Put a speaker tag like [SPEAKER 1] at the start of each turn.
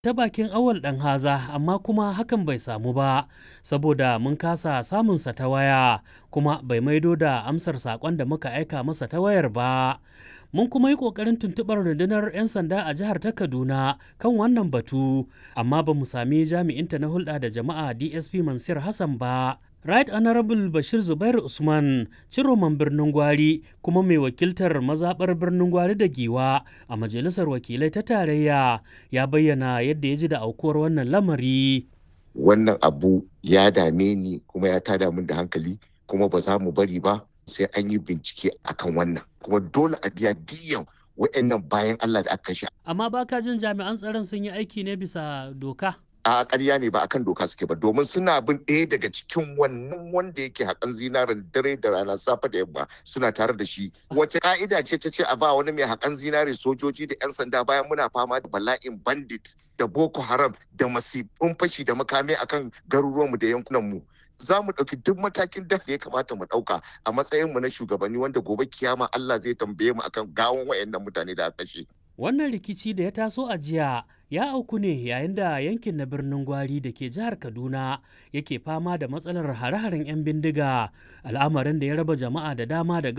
[SPEAKER 1] ta bakin awal ɗan haza amma kuma hakan bai samu ba saboda mun kasa samunsa ta waya kuma bai maido da amsar saƙon da muka aika masa ta wayar ba mun kuma yi ƙoƙarin tuntuɓar rundunar 'yan sanda a jihar ta kaduna kan wannan batu amma ba mu sami jami'inta na hulɗa da jama'a dsp mansur hassan ba Right Honorable Bashir Zubair Usman, ciroman birnin Gwari kuma mai wakiltar mazaɓar birnin Gwari da Giwa a Majalisar Wakilai ta Tarayya ya bayyana yadda ya ji da aukuwar wannan lamari.
[SPEAKER 2] Wannan abu ya dame ni kuma ya tada min da hankali kuma ba za mu bari ba sai an yi bincike akan wannan. Kuma dole a biya diyan wa'annan bayan Allah da aka kashe.
[SPEAKER 1] Amma baka jin jami'an tsaron sun yi aiki ne bisa doka?
[SPEAKER 2] a ƙarya ne ba akan doka suke ba domin suna bin ɗaya daga cikin wannan wanda yake haƙan zinarin dare da rana safe da yamma suna tare da shi wace ka'ida ce ta ce a ba wani mai haƙan zinare sojoji da 'yan sanda bayan muna fama da bala'in bandit da boko haram da masifin fashi da makami akan garuruwanmu da yankunanmu za mu ɗauki duk matakin da ya kamata mu ɗauka a matsayinmu na shugabanni wanda gobe kiyama Allah zai tambaye mu akan gawon wayannan mutane da aka kashe.
[SPEAKER 1] Wannan rikici da ya taso a jiya ya auku ne yayin da yankin na birnin Gwari da ke jihar Kaduna yake fama da matsalar hare-haren 'yan bindiga al'amarin da ya raba jama'a da dama da